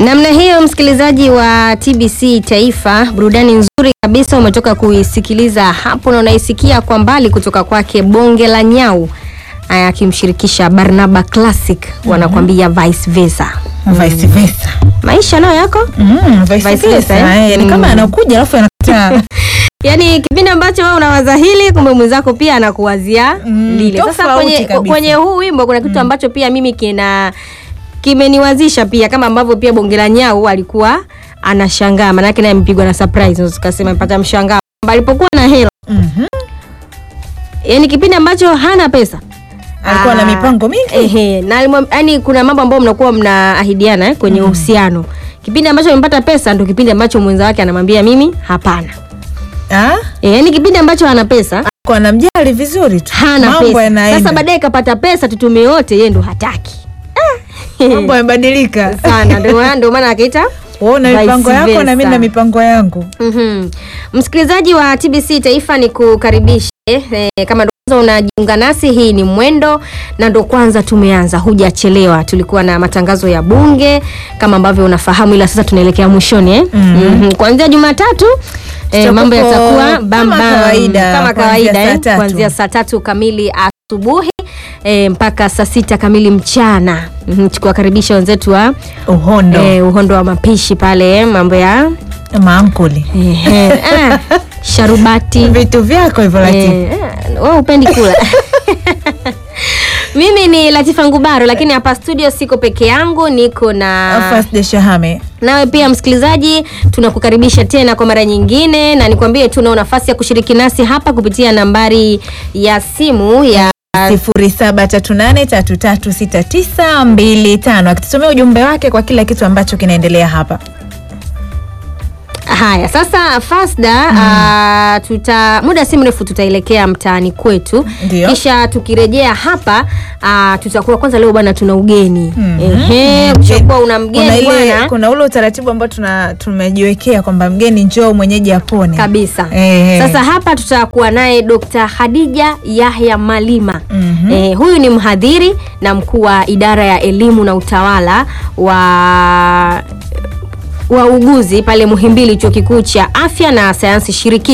Namna hiyo, msikilizaji wa TBC Taifa, burudani nzuri kabisa umetoka kuisikiliza hapo, na unaisikia kwa mbali kutoka kwake Bonge la Nyau aya, akimshirikisha Barnaba Classic, wanakwambia vice versa. Vice versa. Maisha nayo yako Mm, vice Vice versa. versa, eh? Eh, ni kama Mm. anakuja alafu anakataa. Yaani kipindi ambacho wewe unawaza hili, kumbe mwenzako pia anakuwazia Mm, lile. Sasa tofauti kwenye, kabisa. kwenye huu wimbo kuna kitu ambacho pia mimi kina kimeniwazisha pia, kama ambavyo pia Bonge la Nyau alikuwa anashangaa, maanake naye amepigwa na surprise, unaweza ukasema mpata mshangao kwamba alipokuwa na hela, Mhm. yaani kipindi ambacho hana pesa Alikuwa na Ah, mipango mingi. Ehe, na alimwam- yaani kuna mambo ambayo mnakuwa mnaahidiana eh, kwenye uhusiano. Kipindi ambacho amepata pesa ndo kipindi ambacho mwenza wake anamwambia mimi hapana. Ah? Eh, yaani kipindi ambacho ana pesa Kwa namjali vizuri tu. hana Mambo pesa. yanaenda. Sasa baadaye kapata pesa tutumie wote, yeye ndo hataki Mambo yamebadilika. sana. Ndio maana ndio maana akaita Wewe una vice mipango yako na mimi versa. na mipango yangu. Mhm. Msikilizaji wa TBC Taifa ni kukaribishe eh, kama ndo kwanza unajiunga nasi, hii ni Mwendo na ndo kwanza tumeanza, hujachelewa. Tulikuwa na matangazo ya Bunge kama ambavyo unafahamu, ila sasa tunaelekea mwishoni eh? Mhm. Kuanzia Jumatatu eh, Tutakuwa mambo yatakuwa kama bam bam kawaida, kama kuanzia kawaida saa eh? tatu. kuanzia saa tatu kamili asubuhi eh, mpaka saa sita kamili mchana. Mhm. Tukiwakaribisha wenzetu wa Uhondo. eh, uhondo wa mapishi pale eh, mambo ya Maamkuli. Ehe, ah, sharubati Vitu vyako hivyo Latifa. Eh, ah, wewe upendi kula mimi ni Latifa Ngubaro lakini hapa studio siko peke yangu niko na First de Shahame. nawe pia msikilizaji tunakukaribisha tena kwa mara nyingine na nikwambie tu unao nafasi ya kushiriki nasi hapa kupitia nambari ya simu ya sifuri saba tatu nane tatu tatu sita tisa mbili tano akitusomea ujumbe wake kwa kila kitu ambacho kinaendelea hapa. Haya, sasa Fasda ah, tuta muda si mrefu tutaelekea mtaani kwetu, Ndio. kisha tukirejea hapa ah, tutakuwa kwanza, leo bwana, tuna ugeni ehe, Mhm. ukishakuwa una Kuna mgeni ile bwana kuna ule utaratibu ambao tuna tumejiwekea kwamba mgeni njoo mwenyeji apone kabisa. Ehe. Sasa hapa tutakuwa naye Dr. Khadija Yahya Malima. Mhm. Eh, huyu ni mhadhiri na mkuu wa idara ya elimu na utawala wa wauguzi pale Muhimbili, chuo kikuu cha afya na sayansi shirikishi